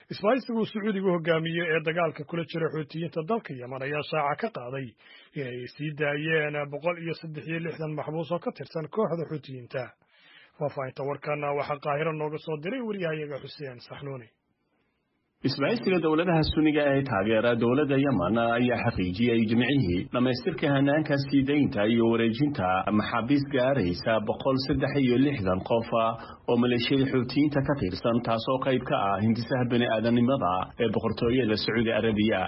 isbahaysiga uu sacuudigu hogaamiyey ee dagaalka kula jira xuutiyiinta dalka yeman ayaa shaaca ka qaaday inay sii daayeen boqol iyo saddex iyo lixdan maxbuus oo ka tirsan kooxda xuutiyiinta faahfaahinta warkana waxaa qaahiro nooga soo diray waryahayaga xuseen saxnuuni isbahaysiga dowladaha suniga ee taageera dowladda yemen ayaa xaqiijiyey jimcihii dhammaystirka hanaanka sii daynta iyo wareejinta maxaabiis gaaraysa boqol saddex iyo lixdan qof oo maleeshiyada xuutiyiinta ka tirsan taasoo qayb ka ah hindisaha bani aadanimada ee boqortooyada sacuudi arabiya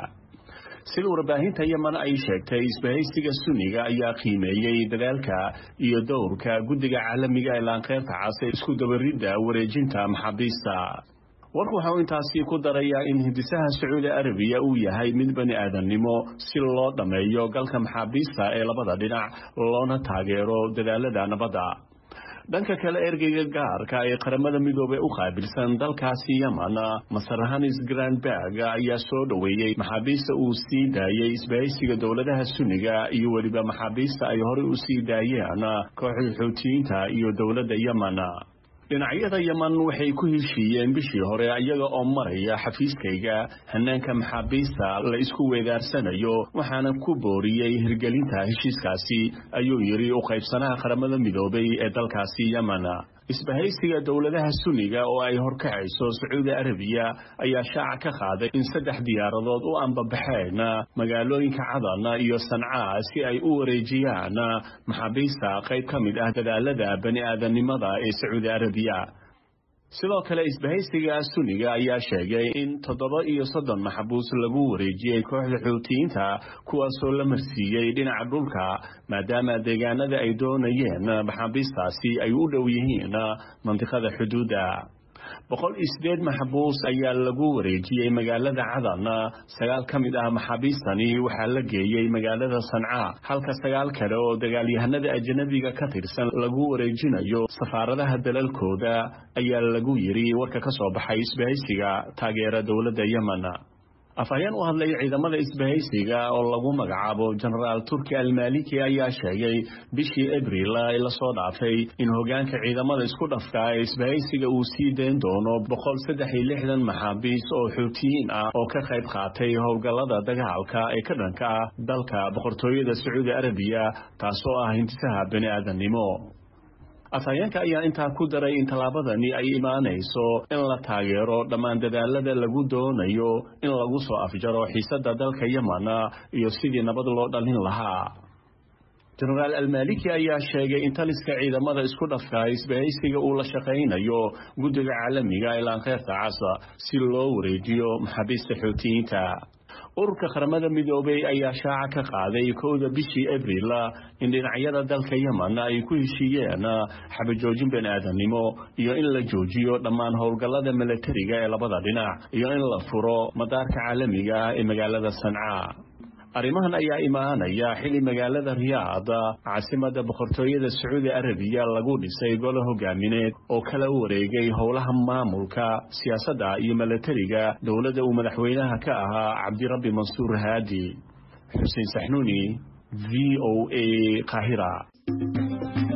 sida warbaahinta yemen ay sheegtay isbahaysiga suniga ayaa qiimeeyey dadaalka iyo dowrka guddiga caalamiga ee laanqeyrta cas ee isku dabaridda wareejinta maxaabiista warku waxa uu intaasi ku darayaa in hindisaha sacuudi arabiya uu yahay mid bani aadannimo si loo dhammeeyo galka maxaabiista ee labada dhinac loona taageero dadaalada nabadda dhanka kale ergeyga gaarka ee qaramada midoobey u qaabilsan dalkaasi yemen masarhanis granberg ayaa soo dhoweeyey maxaabiista uu sii daayey isbahaysiga dowladaha suniga iyo weliba maxaabiista ay horey u sii daayeen kooxda xuutiyiinta iyo dowladda yemen dhinacyada yemen waxay ku heshiiyeen bishii hore iyaga oo maraya xafiiskayga hanaanka maxaabiista la isku weedaarsanayo waxaana ku booriyey hirgelinta heshiiskaasi ayuu yidhi u qaybsanaha qaramada midoobay ee dalkaasi yemen isbahaysiga dowladaha suniga oo ay horkacayso sacuudi arabiya ayaa shaaca ka qaaday in saddex diyaaradood u ambabaxeen magaalooyinka cadan iyo sancaa si ay u wareejiyaan maxaabiista qayb ka mid ah dadaalada bani aadannimada ee sacuudi arabiya sidoo kale isbahaysiga suniga ayaa sheegay in toddoba iyo soddon maxbuus lagu wareejiyey kooxda xuutiyiinta kuwaasoo la marsiiyey dhinaca dhulka maadaama deegaanada ay doonayeen maxaabiistaasi ay u dhow yihiin mandiqada xuduudda boqol iyo sideed maxbuus ayaa lagu wareejiyey magaalada cadan sagaal ka mid ah maxaabiistani waxaa la geeyey magaalada sanca halka sagaal kale oo dagaalyahanada ajanabiga ka tirsan lagu wareejinayo safaaradaha dalalkooda ayaa lagu yidhi warka ka soo baxay isbahaysiga taageera dowladda yemen afhayeen u hadlay ciidamada isbahaysiga oo lagu magacaabo jenaraal turki almaliki ayaa sheegay bishii abril ee lasoo dhaafay in hogaanka ciidamada isku dhafka ee isbahaysiga uu sii dayn doono boqol saddex iyo lixdan maxaabiis oo xuutiyiin ah oo ka qayb qaatay howlgallada dagaalka ee ka dhanka ah dalka boqortooyada sacuudi arabiya taasoo ah hintisaha bani aadannimo afhayeenka ayaa intaa ku daray in tallaabadani ay imaanayso in la taageero dhammaan dadaalada lagu doonayo in lagu soo afjaro xiisadda dalka yemen iyo sidii nabad loo dhalin lahaa jenaraal almaliki ayaa sheegay in taliska ciidamada isku dhafka isbahaysiga uu la shaqaynayo guddiga caalamiga ee laankeyrta casa si loo wareejiyo maxaabiista xuutiyiinta ururka qaramada midoobey ayaa shaaca ka qaaday kowda bishii abril in dhinacyada dalka yemen ay ku heshiiyeen xabajoojin bani aadannimo iyo in la joojiyo dhammaan howlgallada milatariga ee labada dhinac iyo in la furo madaarka caalamiga ee magaalada sanca arrimahan ayaa imaanaya xili magaalada riyaad caasimada boqortooyada sacuudi arabiya lagu dhisay golo hogaamineed oo kala wareegay howlaha maamulka siyaasadda iyo milatariga dowladda uu madaxweynaha ka ahaa cabdirabbi mansuur haadi xuseen saxnuuni v o a qaahira